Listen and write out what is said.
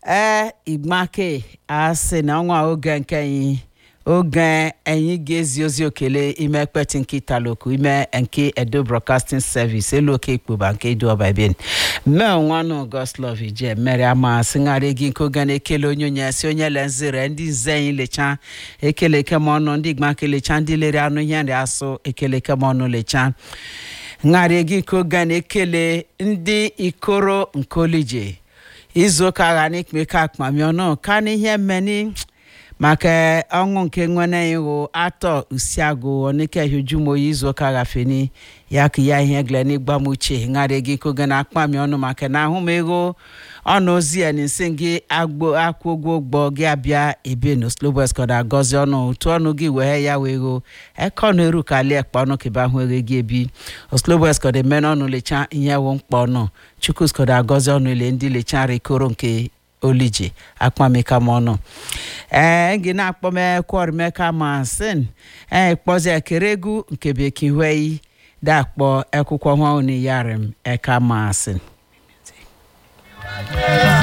ee igbake asị na ọnwa oge nke anyị oge anyị ga-ezi ozi okele ime ekpeti nke italoku ime nke edo broadcasting service elu oke ikpoba nke edo ọbabien mee nwanụ goslov ije mere ama sịgharị gị nke oge na-ekele onye onye si onye lenzire ndị nze anyị lecha ekele kem ọnụ ndị igbake lecha ndị lere anụ ihe nri asụ ekele kem ọnụ lecha ṅarị gị nke oge na-ekele ndị ikoro nke olije izu ụka agha n'ikpeke akpami ọnụ ka n'ihe mmeni maka ọnwụ nke nwene iwu atọ usiagụ onike hijumoyi izu ụka gafeni ya ka ya ihe gle n'igbamuche ṅarị gị nke oge na-akpami ọnụ maka na ahụ m ego ọnụ ozi ya nsi gị agbo akwụ ụgwọ ụgbọ gị abịa ebe no slobeskọda agọzi ọnụ otu ọnụ gị wee ya wee go ekọnụ eru ka lie kpa ọnụ kebe ahụ ere gị ebi osloboskọda emena ọnụ lecha ihe wụ mkpa ọnụ chukwuskọda agọzi ọnụ ile ndị lecha rikoro nke olije akpamika m ọnụ ee gị na-akpọmekwọrimeka ma sin ee kpọzi ekere egwu nke bekee wei dakpọ ekwụkwọ nwa unu yarim eka ma sin